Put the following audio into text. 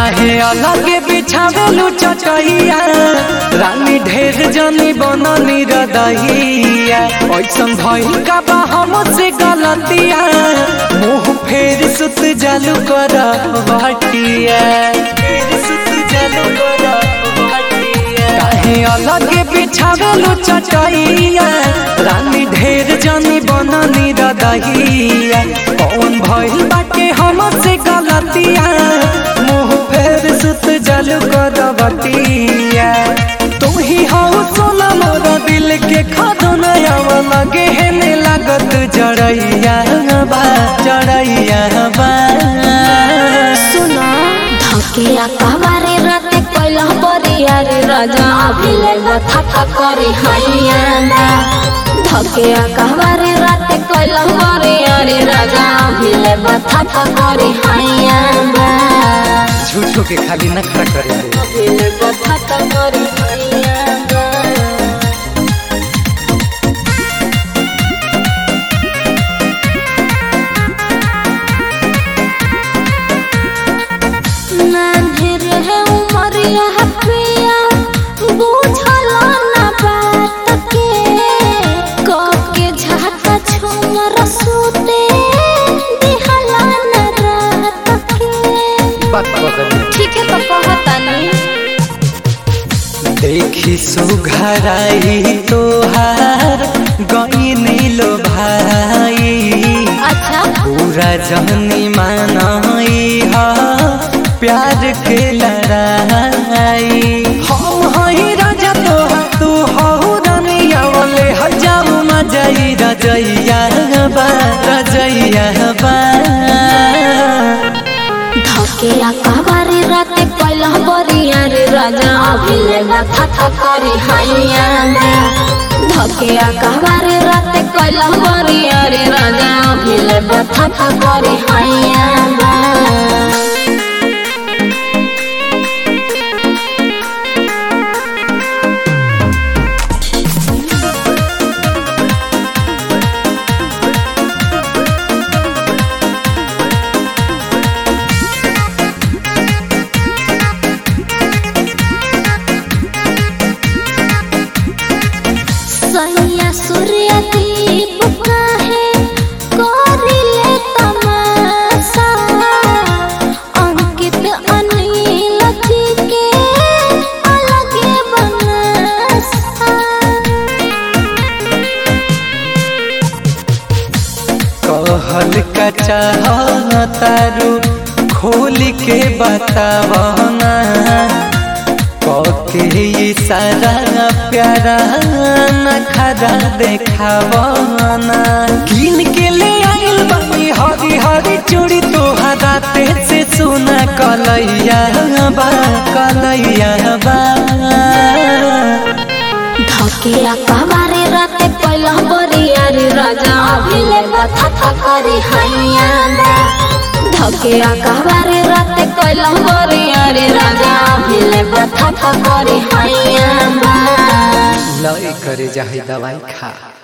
काहे अलग बिछावेलू चटैया रानी ढेर जनी बननी रदहिया ऐसन भइल का बा हमसे गलतिया मुंह फेर सुत जालू कर बटिया फेर सुत जालू कर बटिया काहे अलग बिछावेलू चटैया रानी ढेर जनी बननी रदहिया कौन भइल बाटे हमसे गलतिया मुंह फेर सुत जलू कर बटिया तुम ही हो सोना मोर दिल के खदनया लगे हेने लागत जड़ैया बा जड़ैया बा सुना धकिया कहवारे राते कैला बरिया रे राजा अभिले था करे हैया धकिया कहवारे राते कैला बरिया रे राजा अभिले था करे हैया झूठो के खाली नखरा करे अभिले था करे हैया नान्हे रहे उमरिया हपिया बुझल ना बात के कके झाका छुमर सुते दिहला न रात के बात बदल ठीक है तो कहतानी देखी सुघराई तोहार गई नीलो भाई अच्छा पूरा जहनी मानाई हा प्यार के लड़ाई हम हई राजा तो तू हो रानिया वाले हजाऊ मजाई रजैया बा रजैया बा धकेला कहबारे राते कैला बरिया रे राजा अभिले था था करे हैया धकेला कहबारे राते कैला बरिया रे राजा अभिले था था करे हैया सैया सूर्य दीप काहे करिले तमाशा अंकित अनिल जी के अलगे बनासा कहल का चाहतारू खोल के बतावना कके इशारा प्यारा नखरा देखावना किन के ले आइल बानी हरी हरी चूड़ी तोहरा ते से सुना कलैया बा कलैया बा धकेला कहबारे राते कैला बरिया रे राजा अभिले था था करे हैया धकेला कहबारे राते कैला बरिया रे राजा अभिले था था करे हैया लय करे जाहि दवाई खा